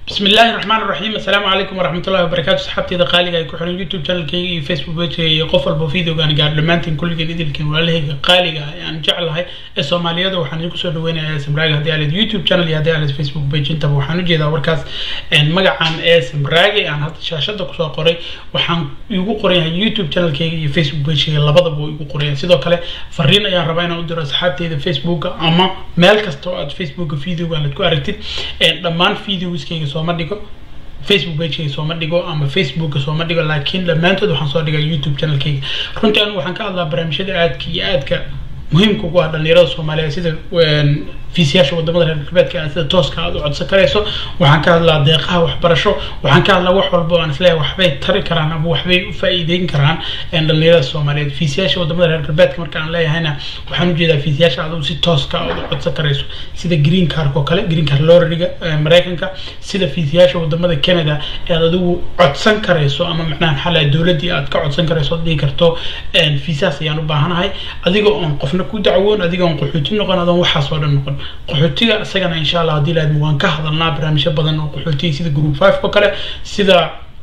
بسم الله الرحمن الرحيم السلام عليكم ورحمة الله وبركاته صحابتي إذا قالي جاي كحول يوتيوب channel كي فيسبوك بيج كي قفل بفيديو كان قاعد لمانتين كل جديد اللي كان ولا هيك قالي جاي يعني جعل هاي الصومالية ده وحنا يكون سود وين اسم راجع هدي على اليوتيوب channel هدي على الفيسبوك بيج انت وحنا جي ده وركاس ان مجا عن اسم راجع يعني هذا الشاشة ده كسر قري وحن يقول قري يوتيوب channel كي فيسبوك بيج كي لبض بو يقول قري سيدا كله فرينا يا ربنا ودر صحابتي إذا فيسبوك أما مال كستو فيسبوك فيديو ولا تكو أرتيد دمان فيديوز كي سوما ديكو facebook pagekayga sooma dhigo ama facebooka sooma dhigo laakiin dhammaantood waxaan soo dhigaa youtube channelkayga runtii anigu waxaan ka hadlaa barnaamijyada aadka iyo aadka muhiimka ugu ah dhalinyarada soomaaliyeed sida fiisiyaasha wadamada reer galbeedka ah sida tooska aad u codsan karayso waxaan ka hadlaa deeqaha waxbarasho waxaan ka hadlaa wax walba oo aan isleeyahay waxbay tari karaan ama waxbay u faa'iideyn karaan dhalinyarada soomaaliyeed fiisiyaasha wadamada reer galbeedka marka aan leeyahayna waxaan ujeedaa fiisiyaasha aad si tooska aad u codsan karayso sida green card oo kale green card lorriga maraykanka sida fiisiyaasha wadamada canada ee aad adigu codsan karayso ama macnaha maxaa lahay dowladdii aad ka codsan karayso dhihi karto fiisaas ayaan u baahanahay adiga oon qofna ku dacwoon adiga oon qaxooti noqon adoon waxaas oo dhan noqon qaxootiga isagana insha allah haddii laadmo waan ka hadalnaa barnaamijyo badan oo qaxootiga sida group five oo kale sida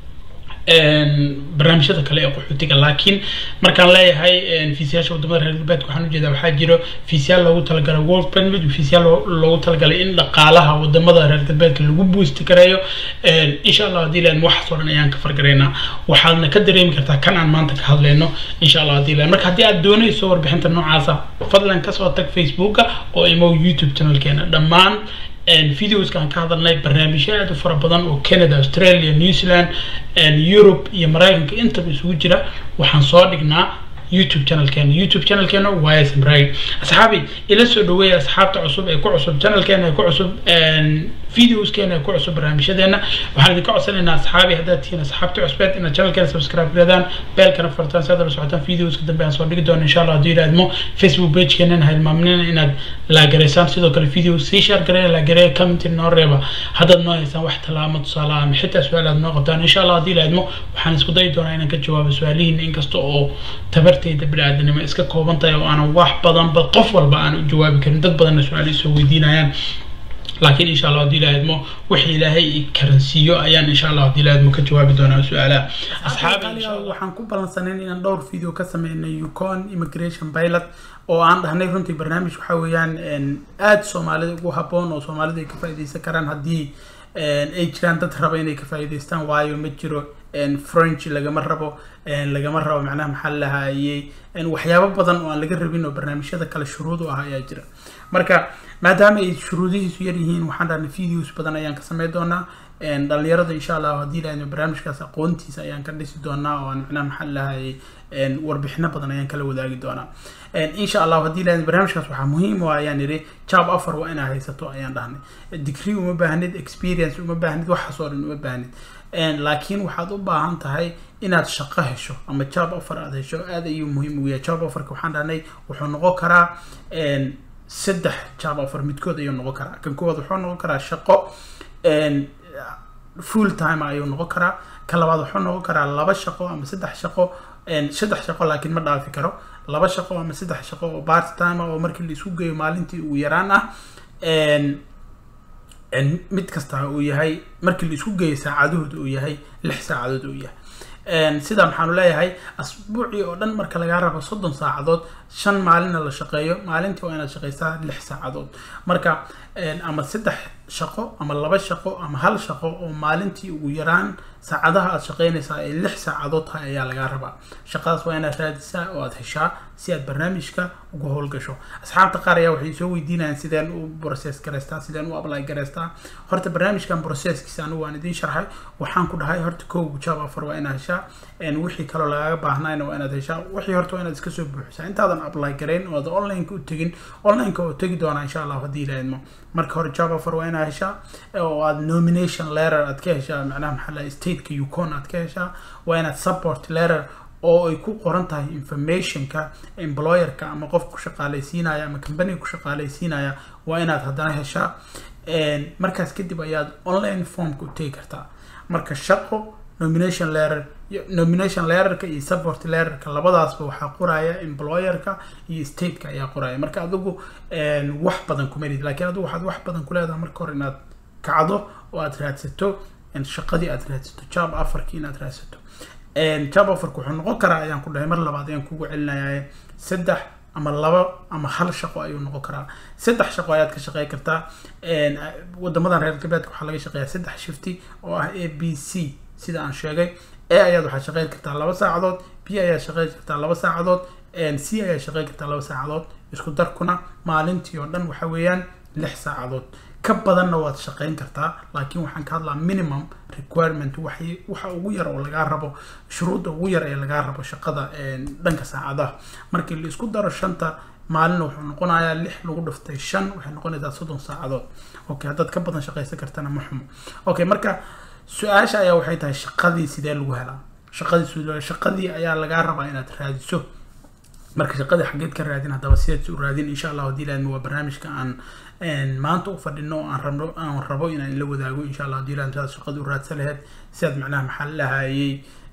barnaamijyada kale ee qaxootiga laakiin markaan leeyahay fiisiyaasha wadamada reer galbeedka waxaan ujeedaa waxaa jiro fiisiyaal loogu talagalay world permit fiisiyaal loogu talagalay in dhaqaalaha wadamada reer galbeedka lagu boosti kareeyo insha allah haddii laadmo waxaas oo dhan ayaan ka fargaraynaa waxaadna ka dareemi kartaa kan aan maanta ka hadlayno insha allah haddii laad marka haddii aad doonayso warbixinta noocaasa fadlan kasoo tag facebooka oo imow youtube channelkeena dhammaan videoska aan ka hadalnay barnaamijyo aad u fara badan oo canada australia new zealand europe iyo maraykanka intaba isugu jira waxaan soo dhignaa youtube channelkeena youtube channelkeena waa smraag asxaabi ila soo dhaweeya asxaabta cusub ee ku cusub channelkeena ee ku cusub videoskeena ee ku cusub barnaamijyadeena waxaan idinka codsanaynaa asxaabi haddaad tihiin asxaabta cusbeed inaad channelkeena subscribe garadaan beelkana fartaan si aad la socotaan videoska dambe aan soo dhigi doono insha allah hadduu yidhahdmo facebook pagekeenana ha ilmaaminina inaad laagaraysaan sidoo kale video sii share gareeya laagareeya commentin noo reeba haddaad noo haysaan wax tallaamo tusaale ama xitaa su-aal aad noo qabtaan insha allah haddii yidhahdmo waxaan isku dayi doonaa inaan ka jawaabo su-aalihiina inkasta oo tabartayda bini-aadanimo iska kooban tahay oo aanan wax badanba qof walba aan u jawaabi karin dad badanna su-aal isoo weydiinayaan laakiin insha allah haddii ilaahadmo wixii ilaahay karansiiyo ayaan insha allah haddii ilaahadmo ka jawaabi doonaa su-aalaha asxaabi waxaan ku ballansanayn inaan dhowr video ka sameynay yukon immigration pilot oo aan dhahnay runtii barnaamij waxa weeyaan aada soomaalida ugu habboon oo soomaalida ay ka faa'iideysan karaan haddii ay jiraan dad raba inay ka faa'iideystaan waayo ma jiro french lagama rabo lagama rabo macnaha maxaa lahayey waxyaabo badan oo aan laga rabin oo barnaamijyada kale shuruud u ah ayaa jira marka maadaama ay shuruudihiisu yar yihiin waxaan dhahnay videos badan ayaan ka sameyn doonaa dhalinyarada insha allah haddii lahayno barnaamijkaas aqoontiisa ayaan ka dhisi doonaa oo aan macnaha maxaa lahayey warbixino badan ayaan kala wadaagi doonaa insha allah haddii lahayno barnaamijkaas waxaa muhiim u ayaan idhi job offer waa inaad haysato ayaan dhahnay degree uma baahnid experience uma baahnid waxaas oo dhan uma baahnid laakiin waxaad u baahan tahay inaad shaqo hesho ama job offer aad hesho aad ayuu muhiim ugu yahay job offerka waxaan dhahnay wuxuu noqon karaa saddex job offer midkood ayuu noqon karaa kan koowaad wuxuu noqon karaa shaqo full time ayuu noqon karaa ka labaad wuxuu noqon karaa laba shaqo ama saddex shaqo saddex shaqo laakiin ma dhaafi karo laba shaqo ama saddex shaqo oo part time oo markii la isku geeyo maalintii ugu yaraan ah mid kasta uu yahay markii la isku geeyo saacadood uu yahay lix saacadood uu yahay sidaa maxaanu leeyahay asbuucii oo dhan marka lagaa rabo soddon saacadood shan maalinna la shaqeeyo maalintii waa inaad shaqeysaa lix saacadood marka ama saddex shaqo ama laba shaqo ama hal shaqo oo maalintii ugu yaraan saacadaha aad shaqeynaysaa ay lix saacadood tahay ayaa lagaa rabaa shaqadaas waa inaad raadisaa oo aad heshaa si aad barnaamijka uga howlgasho asxaabta qaar ayaa waxay soo weydiinayaan sideen u process garaystaa sideen u apply garaystaa horta barnaamijkan processkiisa anigu waan idiin sharxay waxaan ku dhahay horta kow job offer waa inaad heshaa wixii kaloo lagaaga baahnayna waa inaad heshaa wixii horta waa inaad iska soo buuxisaa intaadan apply garayn oo aad onlineka u tegin onlineka oo tegi doonaa insha allah haddii ilaahidmo marka hore job offer waa inaad heshaa oo aad nomination letter aad ka heshaa macnaha maxaa lahay stateka yukon aad ka heshaa waa inaad support letter oo ay ku qoran tahay informationka employerka ama qofka ku shaqaalaysiinaya ama companiga ku shaqaalaysiinaya waa inaad haddana heshaa markaas kadib ayaad online formka u tegi kartaa marka shaqo nomination letter nomination letterka iyo support letterka labadaasba waxaa qoraya employerka iyo stateka ayaa qoraya marka adigu wax badan kuma lid lakiin adigu waxaad wax badan ku leedahay marka hore inaad kacdo oo aad raadsato shaqadii aad raadsato job afarkii inaad raadsato job afarka wuxuu noqon karaa ayaan ku dhahay mar labaad ayaan kugu celinaya saddex ama laba ama hal shaqo ayuu noqon karaa saddex shaqo ayaad ka shaqey kartaa wadamadan reer galbeedka waxaa laga shaqeeyaa saddex shifti oo ah a b c sida aan sheegay a ayaad waxaad shaqeyn kartaa laba saacadood b ayaad shaqeyn kartaa laba saacadood c ayaad shaqeyn kartaa laba saacadood isku darkuna maalintii oo dhan waxa weeyaan lix saacadood ka badanna waad shaqeyn kartaa laakiin waxaan ka hadlaa minimum requirement waxay waxa ugu yar oo lagaa rabo shuruudda ugu yar ee lagaa rabo shaqada dhanka saacadaha markii la isku daro shanta maalin wuxuu noqonayaa lix lagu dhiftay shan waxay noqonaysaa soddon saacadood okay haddaad ka badan shaqeysan kartana ma xumo okay marka su-aasha ayaa waxay tahay shaqadii sidee lagu helaa shaqadii shaqadii ayaa lagaa rabaa inaad raadiso marka shaqadii xageed ka raadin haddaba sideed u raadin insha allah haddii laadmi waa barnaamijka aan maanta u fadhino oo aan rabno aan rabo inaan la wadaago insha allah haddii laadmi saad shaqadii u raadsan lahayd si aad macnaha maxaa lahayay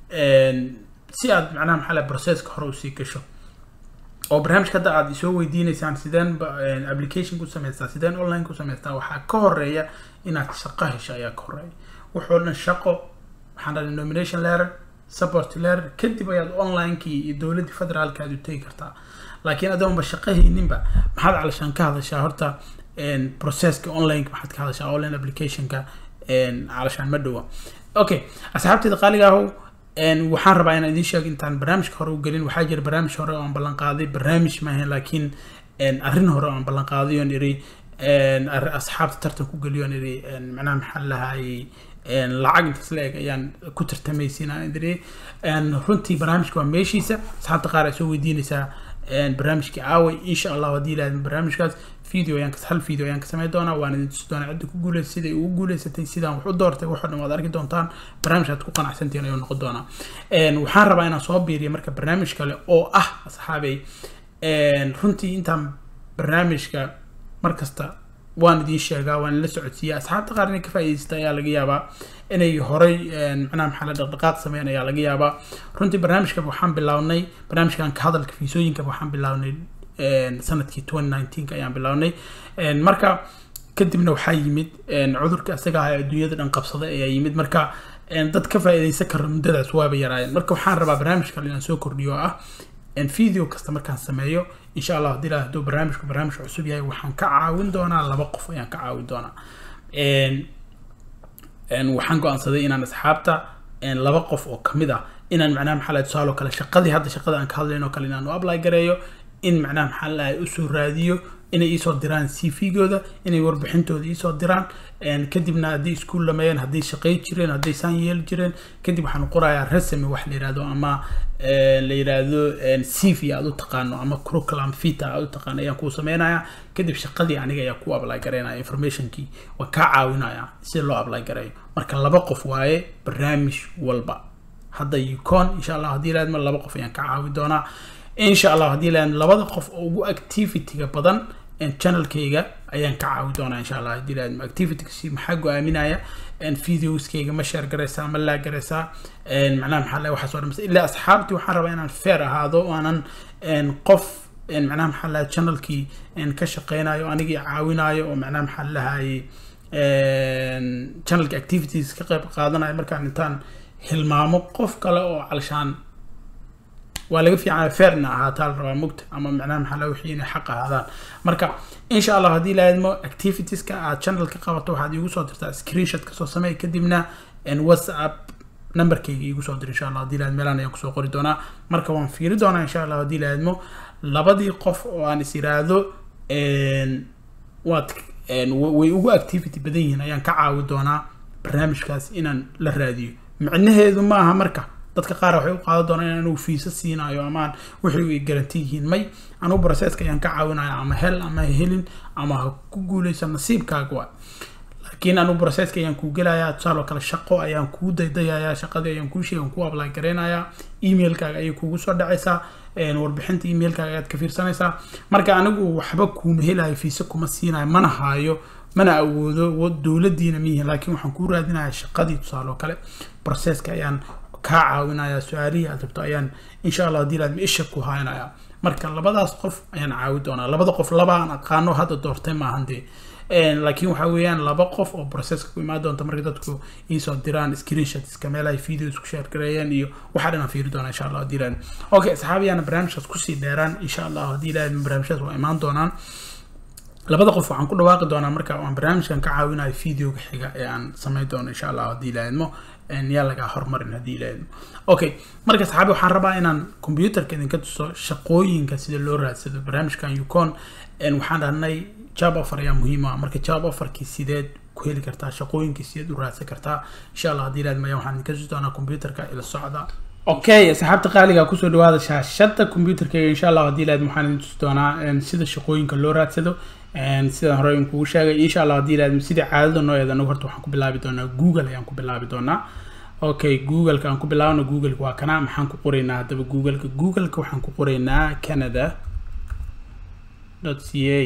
si aad macnaha maxaa lahay processka hore usii gasho oo barnaamijka hadda aad isoo weydiineysaan sideen application ku samaystaa sideen online ku samaystaa waxaa ka horeeya inaad shaqo hesho ayaa ka horeeya wuxuu dhan shaqo waxaan dhahay nomination letter support letter kadib ayaad onlinekii iyo dowladdii federaalka aad u tegi kartaa laakiin adoonba shaqo hayninba maxaad calashaan ka hadashaa horta processka online maxaad ka hadashaa online applicationka calashaan ma dhowa okay asxaabteeda qaaliga ahow waxaan rabaa inaan idiin sheego intaan barnaamijka hore u gelin waxaa jira barnaamij hore oo aan ballan qaaday barnaamij maahan laakiin arrin hore oo aan ballan qaaday oon iri asxaabta tartan ku geliyo oon iri macnaha maxaa lahayay lacag intaas la eg ayaan ku tartamaysiina iri runtii barnaamijka waa meeshiisa asxaabta qaar ay soo weydiinaysaa barnaamijkii aaway insha allah haddii ilaahdo barnaamijkaas video ayaan hal video ayaan ka samayn doonaa waan idin tusi doonaa cidda ku guuleysay siday ugu guuleysatay sidaan wax u doortay waxoo dhan waad arki doontaan barnaamij aad ku qanacsantihiin ayuu noqon doonaa waxaan rabaa inaan soo biiriyo marka barnaamij kale oo ah asxaabey runtii intaan barnaamijka markasta waan idiin sheegaa waan la socodsiiyaa asxaabta qaar inay ka faa'iidaysta ayaa laga yaabaa inay horay macnaha maxaa la dhaqdhaqaaq sameyn ayaa laga yaabaa runtii barnaamijka waxaan bilownay barnaamijkan ka hadalka fiisooyinka waxaan bilownay sanadkii twenty nineteenka ayaan bilownay marka kadibna waxaa yimid cudurka isaga ah ee adduunyada dhan qabsada ayaa yimid marka dad ka faa'iidaysan kara muddadaas waaba yaraayeen marka waxaan rabaa barnaamij kale inaan soo kordhiyo oo ah video kasta markaan sameeyo insha allah haddii hadduu barnaamijku barnaamij cusub yahay waxaan ka caawin doonaa laba qof ayaan ka caawin doonaa waxaan go-aansaday inaan asxaabta laba qof oo kamid ah inaan macnaha maxaa lahay tusaale oo kale shaqadii hadda shaqada aan ka hadlayn oo kale inaan u apply gareeyo in macnaha maxaa lahay usoo raadiyo inay iisoo diraan c v-gooda inay warbixintooda iisoo diraan kadibna haddii iskuul lameeyeen hadday shaqey jireen hadday saan yeeli jireen kadib waxaan qorayaa resumi wax la yihahdo ama la yidhaahdo c v aad u taqaano ama curriculum vita aad u taqaano ayaan kuu sameynayaa kadib shaqadii aniga ayaa kuu apply gareynaya informationkii waan kaa caawinaya si loo apply gareeyo marka laba qof waaye barnaamij walba hadda yukon insha allah haddii laadma laba qof ayaan ka caawi doonaa insha allah haddii laadma labada qof oo ugu activity-ga badan channelkayga ayaan ka caawi doonaa insha allah haddii laadma activity maxaa go-aaminaya videoskayga ma share garaysaa ma laa garaysaa macnaha maxaa lahay waxaas oo dhan ilaa asxaabtii waxaan rabaa inaan fair ahaado oo aanan qof macnaha maxaa lahay channelkii ka shaqeynayo anigii caawinayo oo macnaha maxaa lahayay channelka activities ka qayb qaadanayo markaan intaan hilmaamo qof kale oo calshaan waa laga fiican fairna ahaataa la rabaa mugta ama macnaha maxaa la wixii inay xaq ahaadaan marka insha allah haddii laadmo activitieska aad channel ka qabato waxaad iigu soo dirtaa screenshot kasoo samey kadibna whatsapp numberkayga iigu soo dir insha allah haddii laad meelaan ayaan kusoo qori doonaa marka waan fiiri doonaa insha allah haddii laadmo labadii qof oo aan is iraahdo waad way ugu activity badan yihiin ayaan ka caawi doonaa barnaamijkaas inaan la raadiyo micnaheedu ma aha marka dadka qaar waxay u qaadan doonaan in anugu fiisa siinayo amaan wixii ay garanti yihiin may anugu processka ayaan ka caawinaya ama hel ama helin ama ha ku guuleysa nasiibkaaga waa laakiin anugu processka ayaan kuu gelayaa tusaale oo kale shaqo ayaan kuu daydayayaa shaqadii ayaan kuu sheegan kuu apply gareynayaa emailkaaga ayay kugu soo dhacaysaa warbixinta emailkaaga ayaad ka fiirsanaysaa marka anigu waxba kuuma helayo fiisa kuma siinayo mana haayo mana awoodo dowladiina miyihin laakiin waxaan kuu raadinayaa shaqadii tusaale oo kale processka ayaan kaa caawinaya su-aalihii aad rabto ayaan insha allah haddii laadma isha ku haynaya marka labadaas qof ayaan caawi doonaa labada qof laba aan aqaano hadda doortay maahan dee laakiin waxa weeyaan laba qof oo processka ku imaan doonta marka dadku iisoo diraan screenshots meel ay video isku share gareeyaan iyo waxaa dhan aan fiiri doonaa insha allah haddii ilaahdo okay asxaabiyaana barnaamijkaas kusii dheeraan insha allah haddii ilaahdo barnaamijkaas waa imaan doonaan labada qof waxaan ku dhawaaqi doonaa marka aan barnaamijkan ka caawinayo videoga xiga ee aan samayn doono insha allah haddii ilaahidmo yaa lagaa horumarin haddii ilaahidmo okay marka saxaabi waxaan rabaa inaan computerka idinka tuso shaqooyinka sida loo raadsado barnaamijkan ucon waxaan dhahnay job offer ayaa muhiim ah marka job offerkii sideed ku heli kartaa shaqooyinkii sideed u raadsan kartaa insha allah haddii ilaahidmo ayaa waxaan idinka tusi doonaa computerka ila socda okay asxaabta qaaliga kusoo dhawaada shaashada computerkayga insha allah haddii ilaahidmo waxaan idin tusi doonaa sida shaqooyinka loo raadsado sidaan hore in kugu sheegay insha allah haddii ilaahdo sidii caadada noo eeda anagu horta waxaan ku bilaabi doonaa google ayaan ku bilaabi doonaa okay googleka aan ku bilaabno googleka waa kana maxaan ku qoraynaa haddaba googleka googleka waxaan ku qoraynaa canada dot c a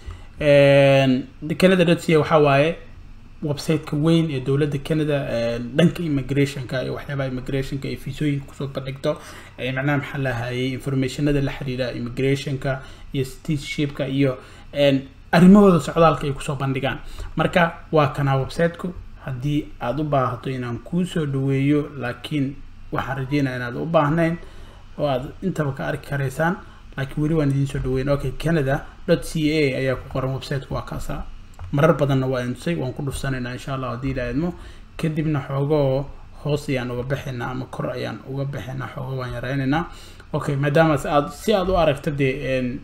canada dot c a waxaa waaye websiteka weyn ee dowladda canada dhanka immigrationka iyo waxyaabaha immigrationka ee fiisooyinka kusoo bandhigto macnaha maxaa lahayay informationada la xiriira immigrationka iyo citizenshipka iyo arrimahooda socdaalka ay kusoo bandhigaan marka waa kanaa websiteku haddii aada u baahato inaan kuu soo dhaweeyo laakiin waxaan rajeynaya inaad u baahnayn oo aad intaba ka arki karaysaan laakiin weli waan idiin soo dhaweyn okay canada dot c a ayaa ku qoran websiteku waa kaasa marar badanna waa intusay waan ku dhufsanaynaa insha allah haddii la idmo kadibna xoogoo hoos ayaan uga baxaynaa ama kor ayaan uga baxaynaa xoogo waan yaraynaynaa okay maadaama aad si aad u aragto dee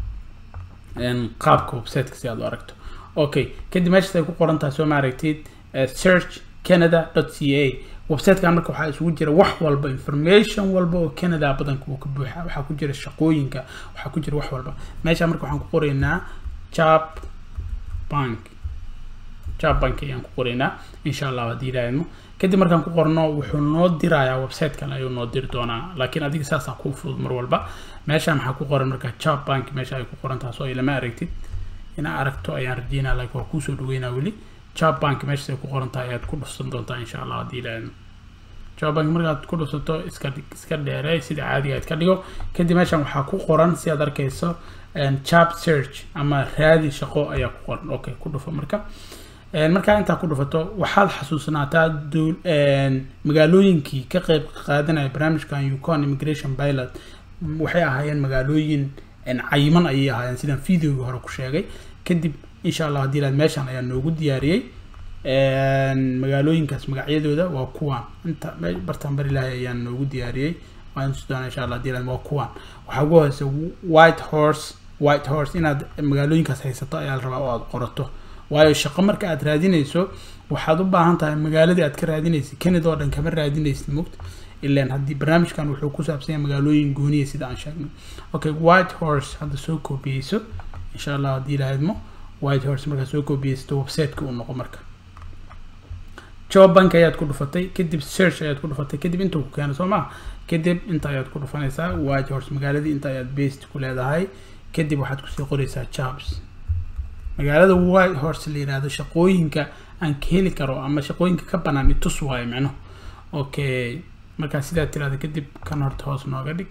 qaabka websiteka si aad u aragto okay kadib meeshaas ay ku qoran tahay soo ma aragtid search canada dot c a websitekan marka waxaa isugu jira wax walba information walba oo canada badanka uu ka buuxa waxaa ku jira shaqooyinka waxaa ku jira wax walba meesha marka waxaan ku qoraynaa job bank job bank ayaan ku qoraynaa insha allah haddii ilaahidmo kadib markaan ku qorno wuxuu noo dirayaa websitekan ayuu noo diri doonaa laakiin adiga saasaa kuu fudud mar walba meesha maxaa ku qoran marka job bank meesha ay ku qoran tahay soo ilama aragtid inaa aragto ayaan rajeynaa laakiin waa kuusoo dhaweynaa weli job bank meeshaas ay ku qoran tahay ayaad ku dhufsan doontaa insha allah haddii ilaahidmo job bank markaad ku dhufsato iska iska dheerey sida caadiga aad ka dhigo kadib meeshan waxaa ku qoran si aad arkayso job search ama raadi shaqo ayaa ku qoran okay ku dhufo marka markaa intaa ku dhufato waxaad xasuusnaataa magaalooyinkii ka qeyb qaadanaya barnaamijkan ucon immigration pilot waxay ahaayeen magaalooyin cayiman ayay ahaayeen sidaan videoga hore ku sheegay kadib insha allah haddii ilaad meeshan ayaa noogu diyaariyey magaalooyinkaas magacyadooda waa kuwaan inta bartaan bari ilaahay ayaa noogu diyaariyey waan tusi doonaa insha allah haddii ilaad waa kuwaan waxaa ugu hoose white horse white horse inaad magaalooyinkaas haysato ayaa la rabaa oo aada qorato waayo shaqo marka aad raadinayso waxaad u baahan tahay magaaladii aad ka raadinaysid canada oo dhan kama raadinaysid mogta ilaan haddii barnaamijkan wuxuu ku saabsan yahay magaalooyin gooniya sida aan sheegnay okay white horse hadda soo koobiyeyso insha allah haddii ilaahidmo white horse markaad soo koobiyeysato websiteka uu noqo marka job bank ayaad ku dhufatay kadib search ayaad ku dhufatay kadib intuu ku keeno soo maa kadib inta ayaad ku dhufanaysaa white horse magaaladii inta ayaad based ku leedahay kadib waxaad kusii qoraysaa jobs magaalada white horse la yihahdo shaqooyinka aan ka heli karo ama shaqooyinka ka banaan itus waayo micno okay markaa sidaa tirahda kadib kan horta hoos nooga dhig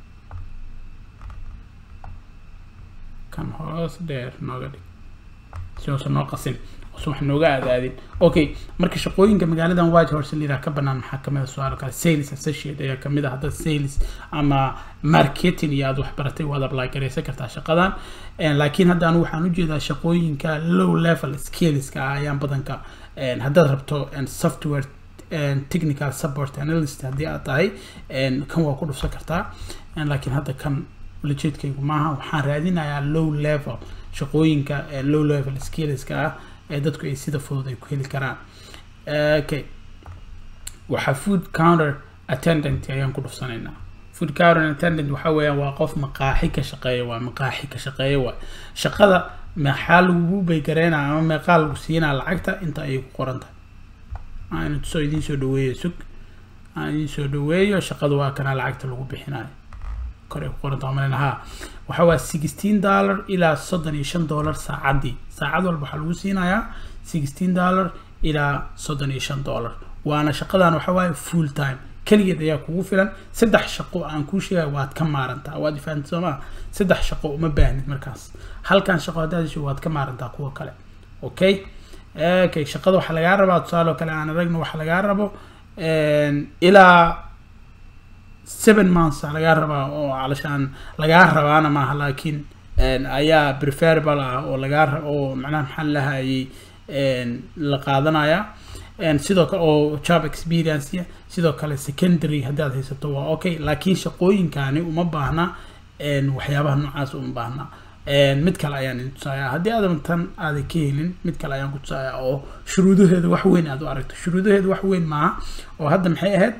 kan hoos dheer nooga dhig si hoose noo qasin hoose wax nooga aadaadin okay marka shaqooyinka magaaladan white horse la yiraha ka banaan maxaa kamid a su-aal kale sales associate ayaa kamid ah hadda sales ama marketing iyo aad wax baratay waad apply garaysan kartaa shaqadan laakiin hadda anigu waxaan ujeedaa shaqooyinka low level skillska ah ayaan badanka haddaad rabto software technical support analyst haddii aad tahay kan waa ku dhufsan kartaa laakiin hadda kan ulajeedkaygu maaha waxaan raadinayaa low level shaqooyinka low level skillska ah ee dadku ay sida fudud ay ku heli karaan okay waxaa food counter attendant ayaan ku dhufsanaynaa food counter attendant waxa weeyaan waa qof maqaaxi ka shaqeeya waa maqaaxi ka shaqeeya waa shaqada maxaa lagugu baygareynaa ama meeqaa lagu siinaa lacagta inta ayay ku qoran tahay aan tusoo idiin soo dhaweeyo sug aan idiin soo dhaweeyo shaqada waa kanaa lacagta lagu bixinayo kor ay ku qoran tahay malin haa waxa waa sixteen dollar ilaa soddon iyo shan dollar saacaddii saacad walba waxaa lagu siinayaa sixteen dollar ilaa soddon iyo shan dollar waana shaqadan waxa waaye full time keligeed ayaa kugu filan saddex shaqo aan kuu sheegay waad ka maarantaa waad fahamta soo maa saddex shaqo uma baahnid markaas halkan shaqo haddaad hesho waad ka maarantaa kuwa kale okay okay shaqada waxaa lagaa rabaa tusaale oo kale aan aragno waxaa lagaa rabo ilaa seven months aa lagaa rabaa oo calashaan lagaa rabaana maaha laakiin ayaa preferable ah oo lagaa ra oo macnaha maxaa lahayay la qaadanaya sidoo kale oo job experience sidoo kale secondary haddaad haysato waa okay laakiin shaqooyinkani uma baahna waxyaabaha noocaas uma baahna mid kale ayaan idin tusaaya haddii aadan tan aadan ka helin mid kale ayaan ku tusaaya oo shuruudaheeda wax weyn aad u aragto shuruudaheeda wax weyn maaha oo hadda maxay ahayd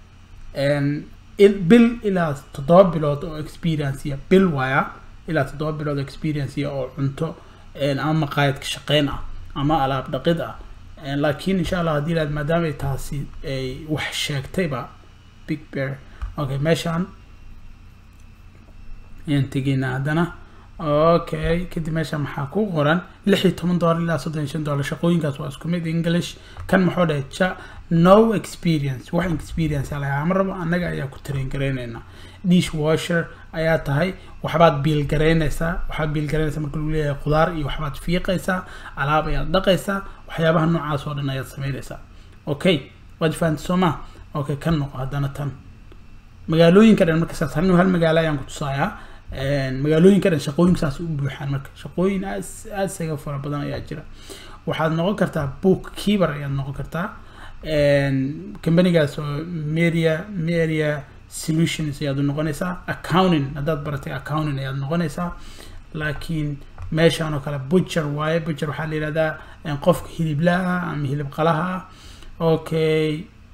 bil ilaa toddoba bilood oo experience bil waaya ilaa toddoba bilood oo experience oo cunto ama maqaayad ka shaqeyn ah ama alaab dhaqid ah laakiin insha allah haddii ilaad maadaama ay taasi ay wax sheegtayba big bear okay meeshaan ayaan tegaynaa haddana okay kadib meesha maxaa ku qoran lix iyo toban dollar ilaa soddon iyo shan dollar shaqooyinkaas waa isku mid english kan maxuu dhahay ja no experience wax experience lagaa ma rabo annaga ayaa ku train garaynaynaa dish washer ayaa tahay waxbaad biil garaynaysaa waxaad biil garaynaysaa marka lagu leeyahay khudaar iyo waxbaad fiiqaysaa alaab ayaad dhaqaysaa waxyaabaha noocaas oo dhan ayaad samaynaysaa okay waad fahamtay soo ma okay kan noqo haddana tan magaalooyinka dhan marka saas anigu hal magaalo ayaan ku tusayaa magaalooyinka dhan shaqooyin saas u buuxaan marka shaqooyin aad aad isaga fara badan ayaa jira waxaad noqon kartaa book keeper ayaad noqon kartaa companygaas oo meria meria solutions ayaad u noqonaysaa accounting haddaad baratay accounting ayaad noqonaysaa laakiin meeshaan oo kale butcher waaye butcher waxaa la yihahdaa qofka hiliblaha ama hilib qalaha okay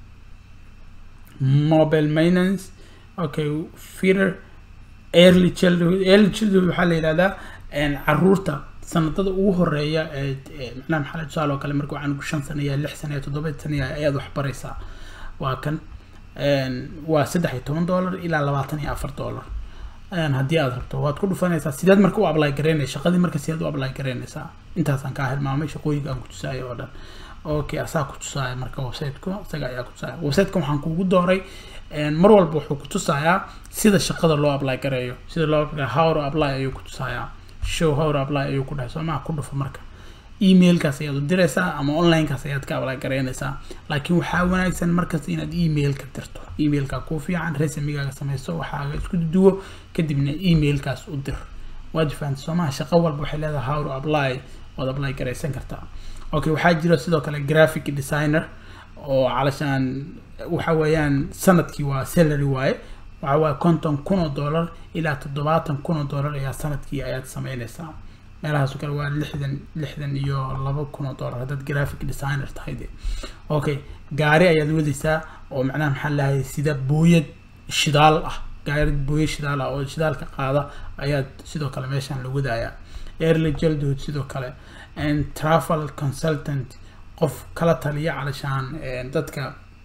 mobile maintenance okay feeder early childhood early childhood waxaa la yihahdaa caruurta sanadada ugu horeeya ee macnaha maxaa tusaale oo kale marka waxaan shan sano iyo lix sano iyo toddoba sano ayaad wax baraysaa waa kan waa saddex iyo toban dollar ilaa labaatan iyo afar dollar haddii aad rabto waad ku dhufanaysaa sideed marka u apply garaynaysa shaqadii marka sideed u apply garaynaysaa intaasaan kaa hilmaamay shaqooyinka aan ku tusaayo oo dhan okay asaa ku tusaaya marka websiteku isaga ayaa ku tusaaya websiteka waxaan kugu dooray mar walba wuxuu ku tusayaa sida shaqada loo apply gareeyo sida loo how to apply ayuu ku tusayaa show how to apply ayuu ku dhahay soo maha ku dhufo marka emailkaas ayaad u diraysaa ama onlinekaas ayaad ka apply garaynaysaa laakiin waxaa wanaagsan markasta inaad emailka dirto emailka kuu fiican resamigaaga samayso waxaaga isku duwo kadibna emailkaas u dir waad fahamtay soo maha shaqo walba waxay leedahay how to apply waad apply garaysan kartaa okay waxaa jira sidoo kale graphic designer oo calashaan waxa weeyaan sanadkii waa salary waaye waxa waaye konton kun oo dollar ilaa toddobaatan kun oo dollar ayaa sanadkii ayaad sameynaysaa meelahaas oo kale waa lixdan lixdan iyo laba kun oo dollar haddaad graphic designer tahay de okay gaari ayaad wadaysaa oo macnaha maxaa lahay sida booyad shidaal ah gaari booyad shidaal ah oo shidaalka qaada ayaad sidoo kale meeshaan la wadayaa early childhood sidoo kale and travel consultant qof kala taliya calashaan dadka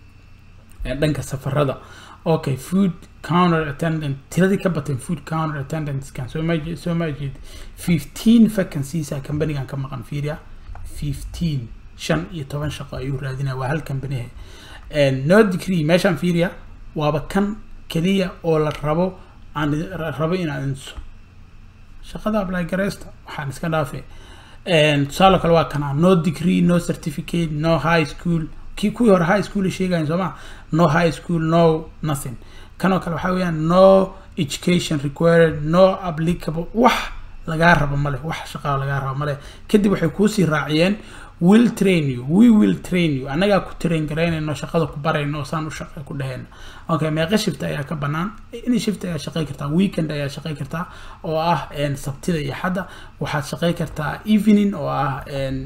dhanka safarada okay food counter attendant tiradii ka bateen food counter attendantskan soo ma soo ma jeed fifteen vacancies a companygan ka maqan fiiriya fifteen shan iyo toban shaqo ayuu raadinaya waa hal company no degree meeshaan fiiriya waaba kan keliya oo la rabo aan rabo inaad inso shaqada apply gareysta waxaan iska dhaafay tusaale kale waa kanaa no degree no certificate no high school kii kuwii hore high school sheegayan soo ma no high school no nothing kanoo kale waxaa weeyaan no education required no applicable wax lagaa rabo male wax shaqaa lagaa rabo male kadib waxay kuusii raaciyeen will train you we will train you annagaa ku train garaynayno shaqada ku barayno oo saan u shaqay ku dhehayna okay meeqa shift ayaa ka banaan in shift ayaa shaqay kartaa weekend ayaa shaqay kartaa oo ah sabtida iyo xadda waxaad shaqay kartaa evening oo ah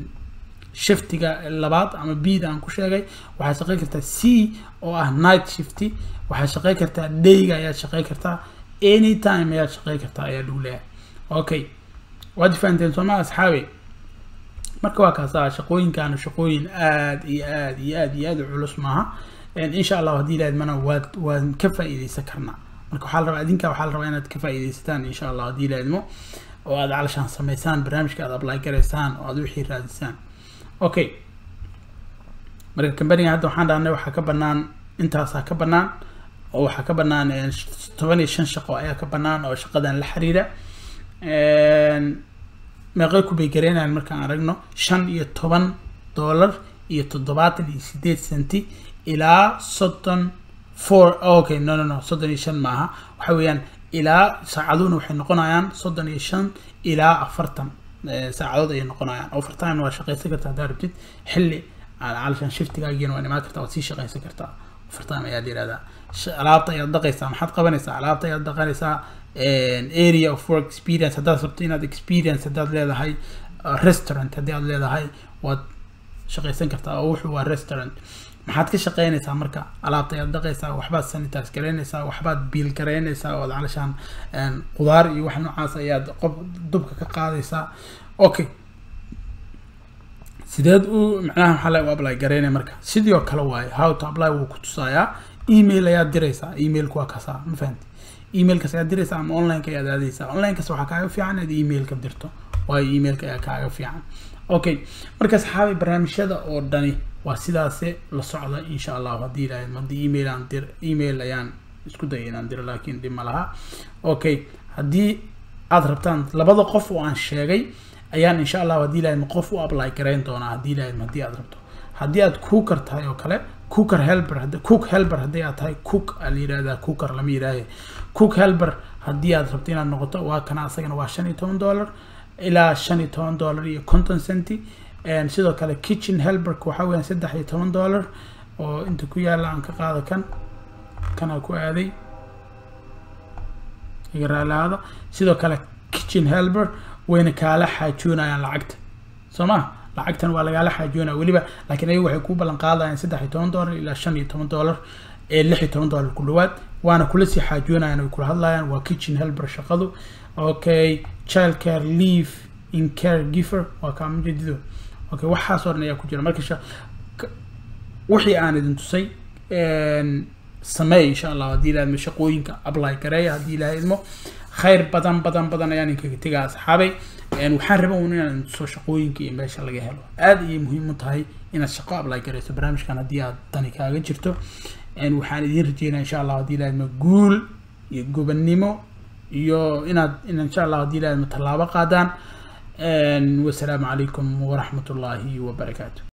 shiftiga labaad ama bida aan ku sheegay waxaad shaqay kartaa c oo ah night shifty waxaad shaqay kartaa dayga ayaad shaqay kartaa anytime ayaad shaqay kartaa ayaa lagu leeyahay okay waad fahanteen sooma asxaabi marka waa kaasa shaqooyinkaana shaqooyin aad iyo aad iyo aad iyo aad u culus maaha insha allah haddii ilahayd mana waad waan ka faa'iideysan karnaa marka waxaa la rabaa idinka waxaa la rabaa inaad ka faa'iideysataan insha allah haddii ilahaydmo oo aad calashaan samaysaan barnaamijka aad apply garaysaan oo aad wixii raadisaan okay marka companiga hadda waxaan dhahnay waxaa ka banaan intaasaa ka banaan oo waxaa ka banaan toban iyo shan shaqo ayaa ka banaan oo shaqadan la xiriira meeqay ku baygareynayaan markaan aragno shan iyo toban dollar iyo toddobaatan iyo sideed centi ilaa soddon four okay no no no soddon iyo shan maaha waxa weeyaan ilaa saacaduhuna waxay noqonayaan soddon iyo shan ilaa afartan saacadood ayay noqonayaan overtime waa shaqaysan kartaa haddaa rabtid xilli calashan shiftigaagiina waa imaan kartaa waad sii shaqaysan kartaa overtime ayaa la yihahdaa alaabta ayaad dhaqaysaa maxaad qabanaysaa alaabta ayaad dhaqanaysaa area of work experience haddaad rabto inaad experience haddaad leedahay restaurant haddii aad leedahay waad shaqaysan kartaa oo wuxuu waa restaurant maxaad ka shaqeynaysaa marka alaabta ayaad dhaqaysaa waxbaad sanitize garaynaysaa waxbaad biil garaynaysaa oo calashaan qudaar iyo wax noocaas ayaad qof dubka ka qaadaysaa okay sideed u macnaha maxaa la u apply garaynaya marka sidii oo kale waaye how to apply wuu ku tusayaa email ayaad diraysaa emailku waa kasaa ma fahamti emailkas ayaad diraysaa ama onlineka ayaad aadaysaa onlinekas waxaa kaaga fiican inaad emailka dirto waayo emailka ayaa kaaga fiican okay marka saxaabi barnaamijyada oo dhani waa sidaase la socda insha allahu haddii ilahayd haddii email aan dir email ayaan isku daya inaan diro laakiin dhib ma laha okay haddii aad rabtaan labada qof oo aan sheegay ayaan insha allahu haddii ilahayd qof u apply garayn doonaa haddii ilahayd haddii aad rabto haddii aad cooker tahay oo kale cooker helper cook helper haddii aad tahay cook aa la yidhahdaa cooker lama yidhaahe cook helper haddii aad rabto inaad noqoto waa kana asagana waa shan iyo toban dollar ilaa shan iyo toban dollar iyo conton centi sidoo kale kitchen helperka waxaa weeyaan saddex iyo toban dollar oo inta ku yaala aan ka qaado kan kanaa ku aaday iga raalaada sidoo kale kitchen helper wayna kaala xaajoonayaan lacagta soo ma lacagtan waa lagaala xaajoonaya weliba laakiin ayagu waxay ku ballan qaadayaan saddex iyo toban dollar ilaa shan iyo toban dollar ee lix iyo toban dollar ku dhawaad waana kula sii xaajoonayaan way kula hadlayaan waa kitchen helper shaqadu okay child care leave in care giver waa kaa mujadido okay waxaasoo dhan ayaa ku jira marka wixii aan idin tusay sameey insha allah haddii ilaha idmo shaqooyinka apply gareeya haddii ilaha idmo khayr badan badan badan ayaan inkaga tegaa asxaabay waxaan raba un inaan tuso shaqooyinka iyo meesha laga helo aada ayay muhiim u tahay inaad shaqo apply gareyso barnaamijkan haddii aad tani kaaga jirto waxaan idiin rajeynaya insha allah haddii ilaha idmo guul iyo gobannimo iyo inaad insha allah haddii ilaha idmo tallaabo qaadaan wasalaamu calaykum waraxmat ullaahi wabarakaatu